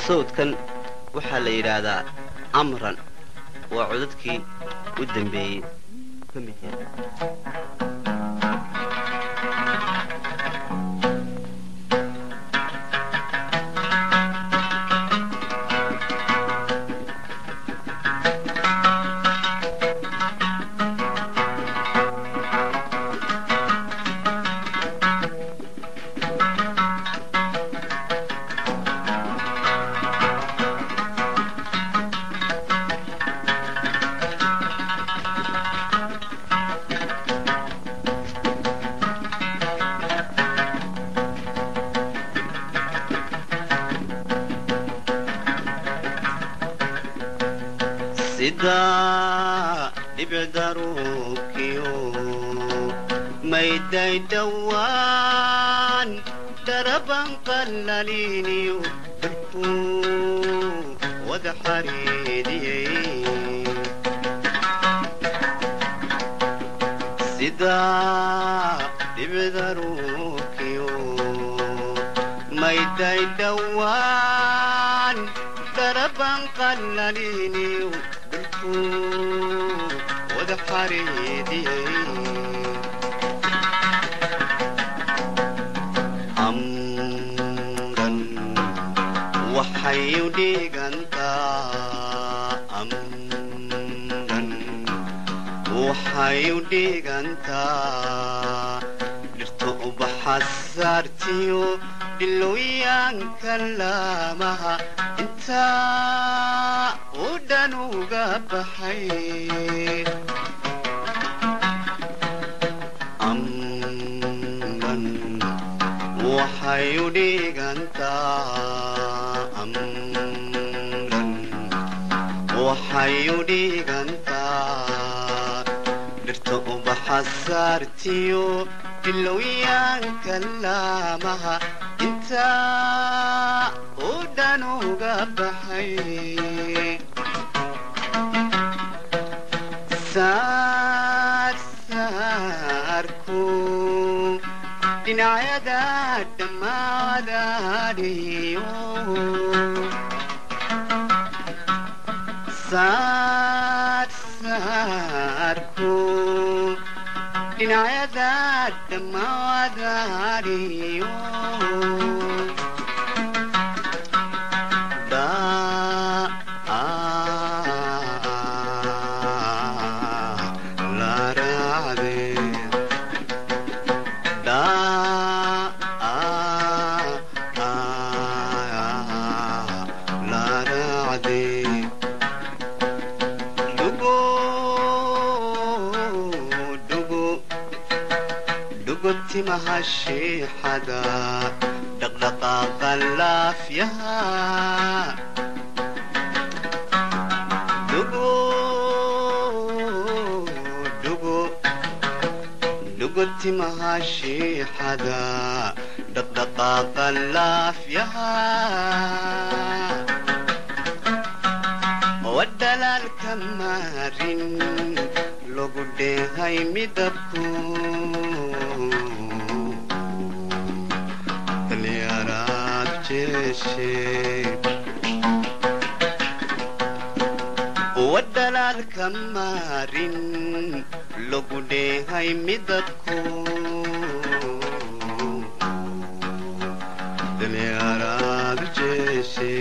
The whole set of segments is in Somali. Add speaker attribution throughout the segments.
Speaker 1: sawdkan waxaa la yidhaahdaa amran waa codadkii u dambeeyey ka mid yahay sida dhibicdaruubkiyo mayday dhowaan daraban qallaliniyo barkuu wada xariidiyey sida dhibicdaruubkiyo mayday dhowaan daraban qallaliniyo wada xariidiyey amran waxay u dhigantaa amran waxay u dhigantaa dhirta ubaxa saartiyo dhilooyaanka laamaha intaa u dhan uga baxay amran waxay u dhigantaa amran waxay u dhigantaa dhirta ubaxa saartiyo dhilowyaanka laamaha intaa u dhan uga baxay saarsaarku dhinacyada dhammaadaadhiyo saarsaarku dhinacyada dhammaadaadhiyo timaha shiixada dhaqdhaqaaqa laafyaha dhugo timaha shiixada dhaqdhaqaaqa laafyaha wadhalaalka maarin lagu dheehay midabku dalyaraad jeeshe wadhalaalka maarin lagu dheehay midabku dalyaraad jeeshe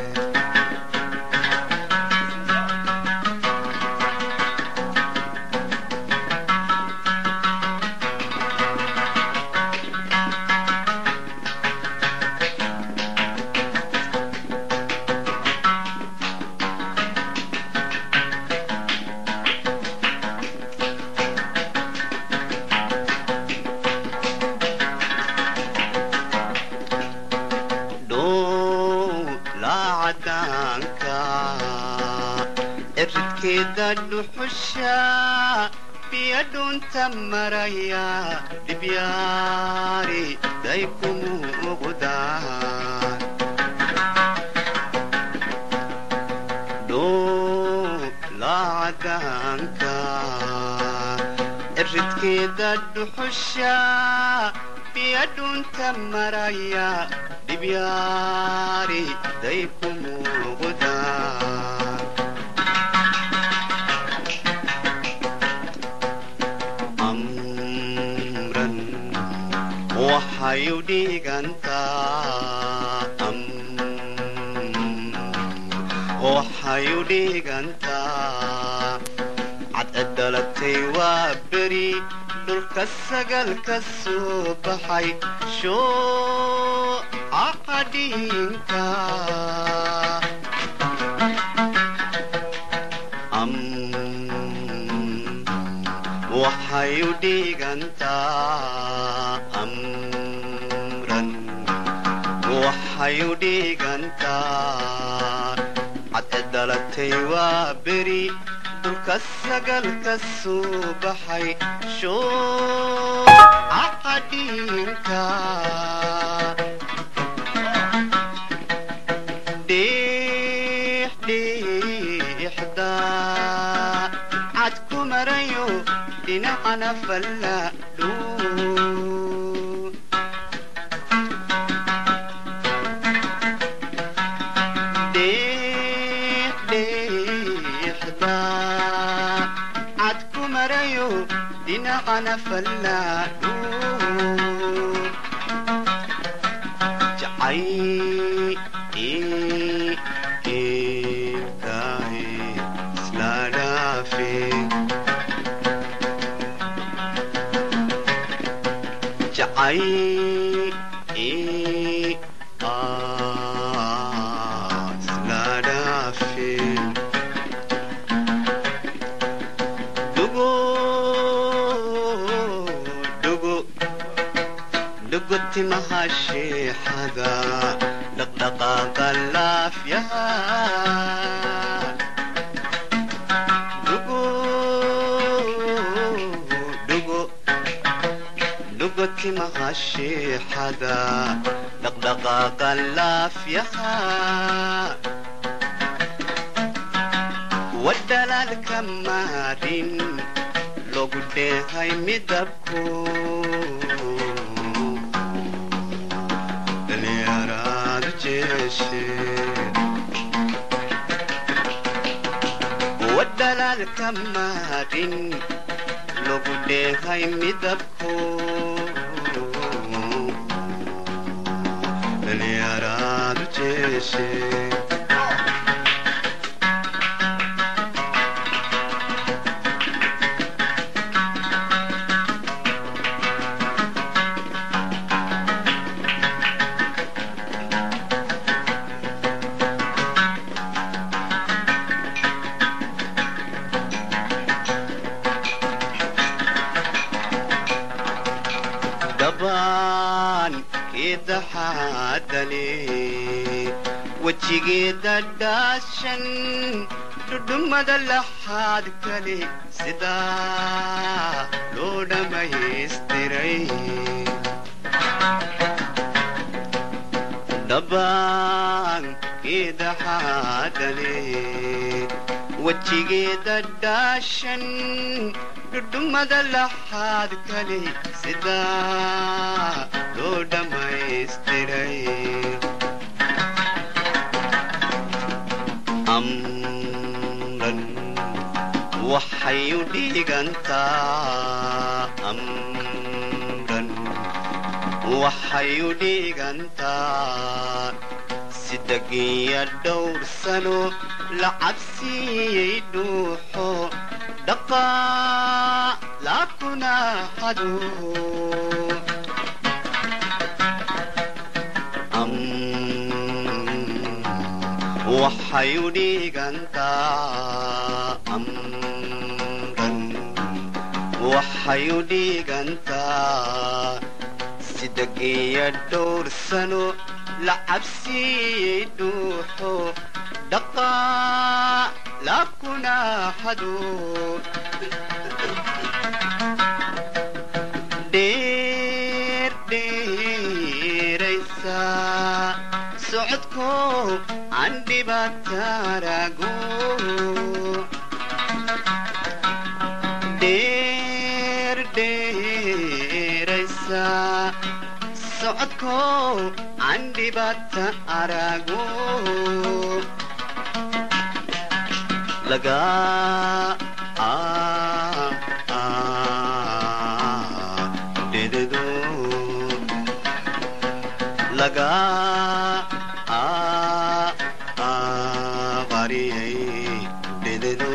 Speaker 1: eridkeeda dhuxusha biyo dhunta maraya dhibyaari day kumuuqdaan dhuulacadaanka eridkeeda dhuxusha biya dhunta maraya dhibyaari day ku muuqdaan amran waxay u dhigantaa waxay u dhigantaa cadcedalatay waa beri dhulka sagal ka soo baxay shoocaqadhiinka waxay u dhigantaa amran waxay u dhigantaa cadcedalatay waa beri dhulka sagal ka soo baxay shoocaqadhiinka dhiixdhiixda cad ku marayo dhinacana fallaadhu dhiixdhiixda cad ku marayo dhinacana fallaadhu jacay iibkaay isla dhaafe jacay isla dhaafe dhugo dhugo dhugo timaha sheexada dhaqdhaqaaqa laafyaha dhugo dhugo dhugo timaha sheexada dhaqdhaqaaqa laafyaha wadhalaalka maarin logu dheehay midabku dhalinyaraadu jeeshe wadhalaalka maarin logu dheehay midabku dhalinyaraadu jeeshe dabaan kidaxaadale wejigeeda dhaashan dhudhummada laxaad kale sidaa loo dhammaystiray dabaan kidaxaadale wejigeeda dhaashan dhudhummada laxaad kale sidaa loo dhammaystiray amran waxay u dhigantaa amran waxay u dhigantaa sidagiya dhowr sano la cabsiiyey dhuuxo dhaqaa laakuna hado waxay u dhigantaa amran waxay u dhigantaa sidagiya dhowr sano la cabsiiyey dhuuxo dhaqaa laakuna hado dheer dheeraysa socodko aan dhibaataarago dheer dheeraysa socodko aan dhibaata arago laga dhededo laga qariyay dhededo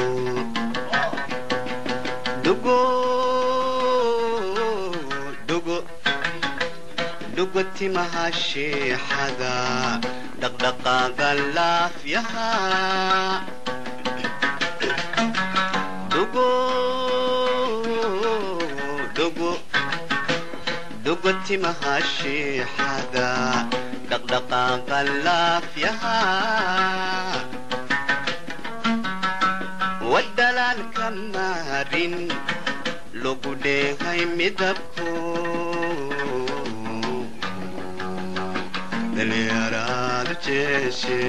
Speaker 1: dugo dugo dugo timaha sheexada dhaqdhaqaaqa laafyaha dugo dugo dugo timaha sheexada dhaqdhaqaaqa laafyaha wadalaalka maarin lagu dheehay midabko dalinyaraadu jeeshe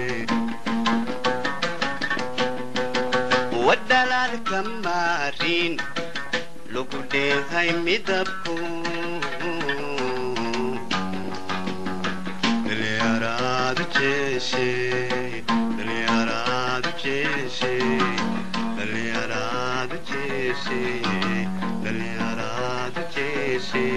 Speaker 1: wadalaalka maarin lagu dheehay midabko dalinyaraadu jeeshe dalinyaraadu jeeshe dalinyaraadu jeeshe dalinyaraadu jeeshe